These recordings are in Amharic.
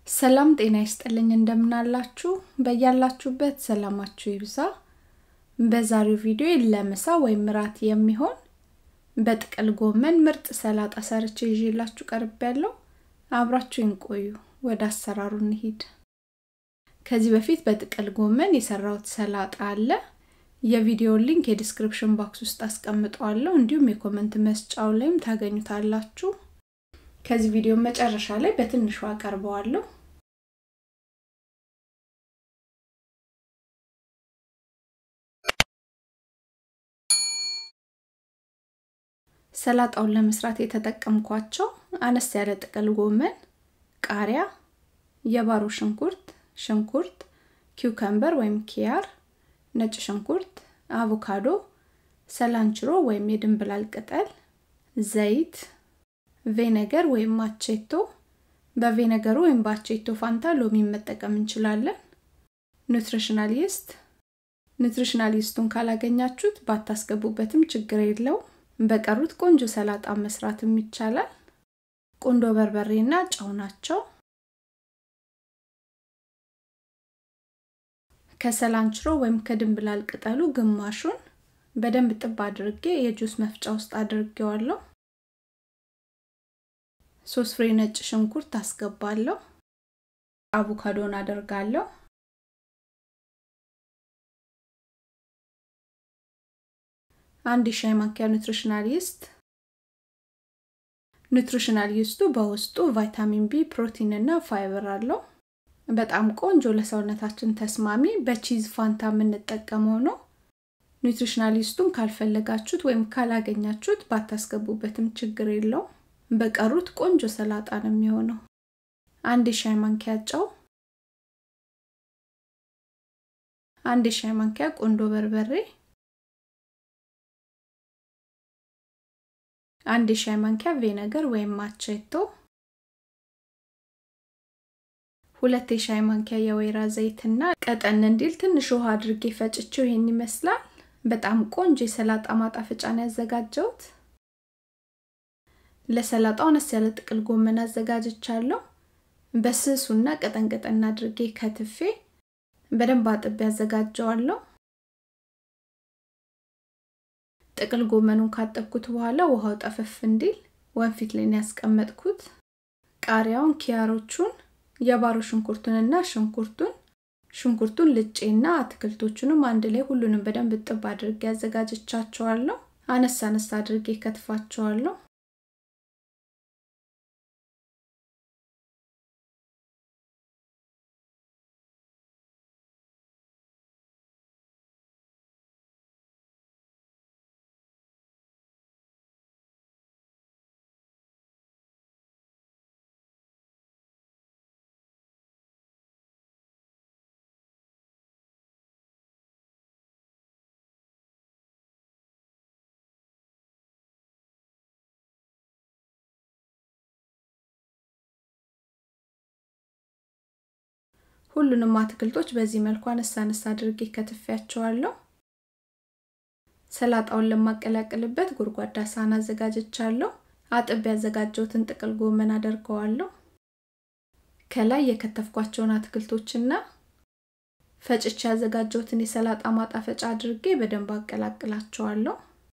ሰላም ጤና ይስጥልኝ እንደምናላችሁ በያላችሁበት ሰላማችሁ ይብዛ በዛሬው ቪዲዮ ለምሳ ወይም ራት የሚሆን በጥቅል ጎመን ምርጥ ሰላጣ ሰርቼ ይዤላችሁ ቀርብ ያለው አብራችሁን ቆዩ ወደ አሰራሩ እንሂድ ከዚህ በፊት በጥቅል ጎመን የሰራሁት ሰላጣ አለ የቪዲዮ ሊንክ የዲስክሪፕሽን ባክስ ውስጥ አስቀምጠዋለሁ እንዲሁም የኮመንት መስጫው ላይም ታገኙታላችሁ ከዚህ ቪዲዮ መጨረሻ ላይ በትንሹ አቀርበዋለሁ ሰላጣውን ለመስራት የተጠቀምኳቸው አነስ ያለ ጥቅል ጎመን ቃሪያ የባሮ ሽንኩርት ሽንኩርት ኪውከምበር ወይም ኪያር ነጭ ሽንኩርት አቮካዶ ሰላንችሮ ወይም የድንብላል ቅጠል ዘይት ቬነገር ወይም ማቼቶ በቬነገሩ ወይም በአቼቶ ፋንታ ሎሚ መጠቀም እንችላለን ኑትሪሽናል ይስት ኑትሪሽናል ይስቱን ካላገኛችሁት ባታስገቡበትም ችግር የለው በቀሩት ቆንጆ ሰላጣ መስራትም ይቻላል ቁንዶ በርበሬና ጨው ናቸው ከሰላንችሮ ወይም ከድንብላል ቅጠሉ ግማሹን በደንብ ጥብ አድርጌ የጁስ መፍጫ ውስጥ አድርጌዋለሁ ሶስት ፍሬ ነጭ ሽንኩርት አስገባለሁ አቮካዶን አደርጋለሁ አንድ ሻይ ማንኪያ ኑትሪሽናል ይስት ኑትሪሽናል ይስቱ በውስጡ ቫይታሚን ቢ ፕሮቲን እና ፋይበር አለው በጣም ቆንጆ ለሰውነታችን ተስማሚ በቺዝ ፋንታ የምንጠቀመው ነው ኒውትሪሽናል ይስቱን ካልፈለጋችሁት ወይም ካላገኛችሁት ባታስገቡበትም ችግር የለው በቀሩት ቆንጆ ሰላጣ ነው የሚሆነው አንድ የሻይ ማንኪያ ጨው አንድ የሻይ ማንኪያ ቆንዶ በርበሬ አንድ የሻይ ማንኪያ ቬነገር ወይም ማቼቶ ሁለት የሻይ ማንኪያ የወይራ ዘይትና ቀጠን እንዲል ትንሽ ውሃ አድርጌ ፈጭቼው ይሄን ይመስላል በጣም ቆንጆ የሰላጣ ማጣፈጫን ያዘጋጀውት ለሰላጣው አነስ ያለ ጥቅል ጎመን አዘጋጅቻለሁ በስሱና ቀጠን ቀጠን አድርጌ ከትፌ በደንብ አጥቤ ያዘጋጀዋለሁ ጥቅል ጎመኑን ካጠብኩት በኋላ ውሃው ጠፈፍ እንዲል ወንፊት ላይ ያስቀመጥኩት ቃሪያውን ኪያሮቹን የባሮ ሽንኩርቱንና ሽንኩርቱን ሽንኩርቱን ልጬና አትክልቶቹንም አንድ ላይ ሁሉንም በደንብ ጥብ አድርጌ ያዘጋጅቻቸዋለሁ አነስ አነስ አድርጌ ከትፋቸዋለሁ ሁሉንም አትክልቶች በዚህ መልኩ አነሳ አነሳ አድርጌ ከትፊያቸዋለሁ ሰላጣውን ለማቀላቀልበት ጎድጓዳ ሳህን አዘጋጅቻለሁ አጥብ ያዘጋጀውትን ጥቅል ጎመን አደርገዋለሁ ከላይ የከተፍኳቸውን አትክልቶችና ፈጭቼ ያዘጋጀውትን የሰላጣ ማጣፈጫ አድርጌ በደንብ አቀላቅላቸዋለሁ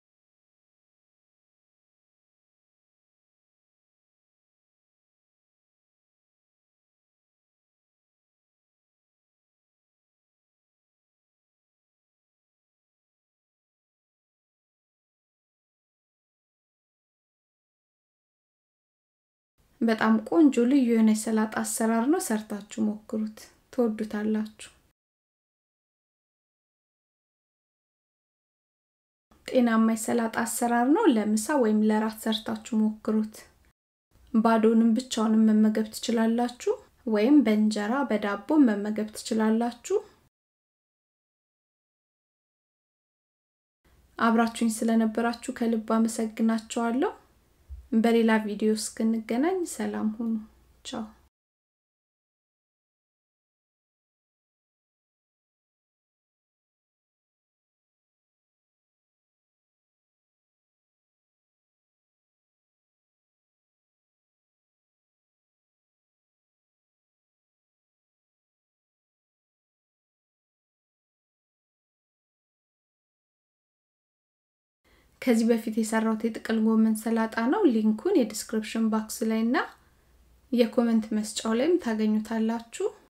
በጣም ቆንጆ ልዩ የሆነ የሰላጣ አሰራር ነው ሰርታችሁ ሞክሩት ትወዱታላችሁ ጤናማ የሰላጣ አሰራር ነው ለምሳ ወይም ለራት ሰርታችሁ ሞክሩት ባዶንም ብቻውንም መመገብ ትችላላችሁ ወይም በእንጀራ በዳቦ መመገብ ትችላላችሁ አብራችሁኝ ስለነበራችሁ ከልብ አመሰግናችኋለሁ በሌላ ቪዲዮ እስክንገናኝ ሰላም ሁኑ ቻው ከዚህ በፊት የሰራሁት የጥቅል ጎመን ሰላጣ ነው። ሊንኩን የዲስክሪፕሽን ባክስ ላይ እና የኮመንት መስጫው ላይም ታገኙታላችሁ።